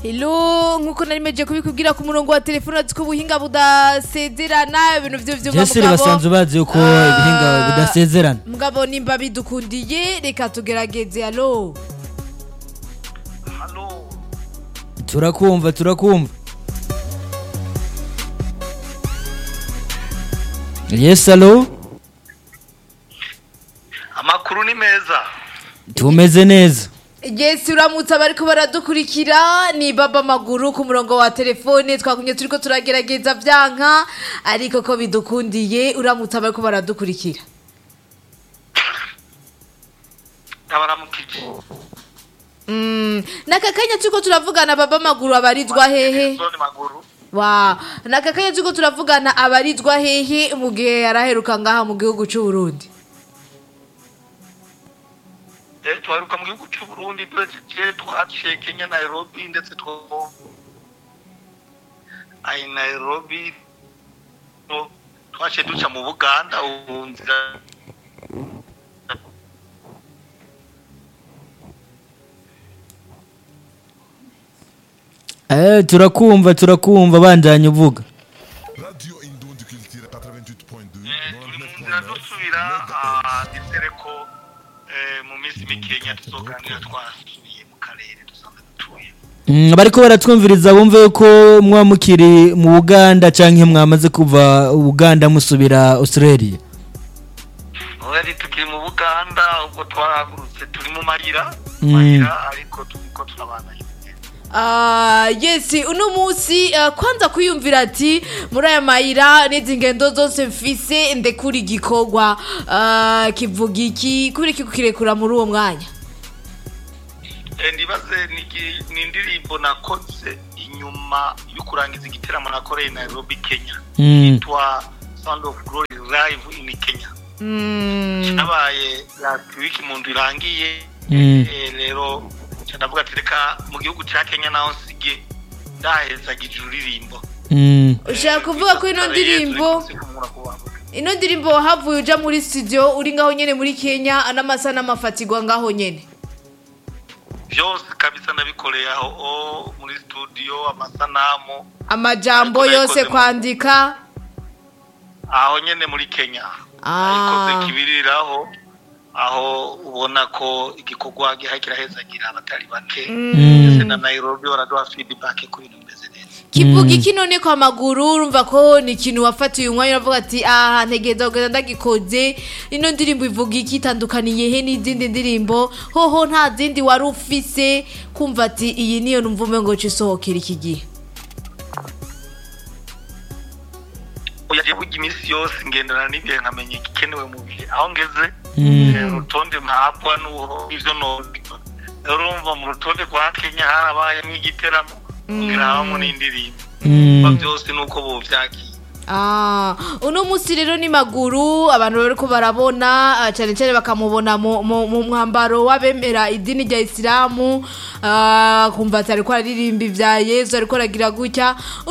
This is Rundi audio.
Hello nkuko nari meje kubikubwira ku murongo wa telefone ati ko ubuhinga budasezerana ibintu vyo vyo jesi basanzwe bazi yuko Ah. ibihinga bidasezerana mugabo nimba bidukundiye reka tugerageze alo hano turakumva turakumva yes alo amakuru ni meza tumeze neza Yes uramutse abariko baradukurikira ni baba maguru ku murongo wa telefone twakumye turiko turagerageza vyanka ariko ko bidukundiye uramutse abariko baradukurikira ndabaramukije Mm, naka kanya turiko turavugana baba maguru abarizwa hehe zone maguru wa naka kanya turiko turavugana abarizwa hehe mu gihe yaraheruka ngaha mu gihugu c'u Burundi eh twaruka mu gihugu cy'u Burundi turejeje twaciye Kenya Nairobi ndetse two ai Nairobi no twaciye duca mu Buganda ubu nzira eh turakumva turakumva bandanye uvuga Radio Indon du Culture 88.2, eh, turi mu nzira dusubira ah, nizere ko eh, mu minsi mikenya tuzoganira twasubiye mu karere dusanzwe dutuye Mm, bariko baratwumviriza bumve yuko mwa mukiri mu Buganda canke mwamaze kuva Uganda musubira Australia Oya tukiri mu Buganda ubwo twarahagurutse turi mu mayira Mm. mayira ariko turiko turabana Ah, yes uno munsi uh, kwanza kwiyumvira ati muri aya mayira n'izi ngendo zose mfise ndekura igikorwa uh, kivuga iki kubera iki kukirekura muri uwo mwanya Eh, ndibaze nigi- ni indirimbo nakoze inyuma yo kurangiza igiteramo nakoreye Nairobi Kenya Mm. yitwa Sound of Glory live in Kenya mm. nabaye last week mu ndwi irangiye Mm. Eh, rero nca ndavuga ati reka mu gihugu ca Kenya naho nsige ndahezagije ururirimbo Mm. ushaka kuvuga ko ino ndirimbo ino ndirimbo wahavuye uja muri studio uri ngaho nyene muri Kenya n'amasa n'amafatigwa ngaho nyene byose kabisa nabikoreye aho o muri studio amasanamu amajambo Ariko yose nayikoze mu- kwandika aho nyene muri Kenya Ah. ayikoze kibiriraho aho ubona ko igikorwa gihaye kirahezagira abatari bake ndetse na Nairobi baraduha feedback ku bintu bimeze neza kivuga iki none kwa maguru urumva ko ni ikintu wafatiye umwanya uravuga ati aha ntegereza kugenda ndagikoze ino ndirimbo ivuga iki itandukaniye he n'izindi ndirimbo hoho nta zindi wari ufise kumva ati iyi niyo numva umwe ngo isohokera iki gihe oya je burya iminsi yose ngendana n'ibihe nkamenya igikenewe mu bihe aho ngeze Mm. eh, urutonde mpabwa n'uwo ivyo nobiba rero urumva mu rutonde rwa Kenya harabayemo igiteramo ngira habamo n'indirimbo Mm. Ba byose nuko bovyakiye Ah, uno munsi rero ni maguru abantu bariko barabona ah, cyane cyane bakamubona mu, mu, mu mwambaro w'abemera idini rya Isilamu ah, kumva ati ariko aririmba ivya Yesu ariko aragira gutya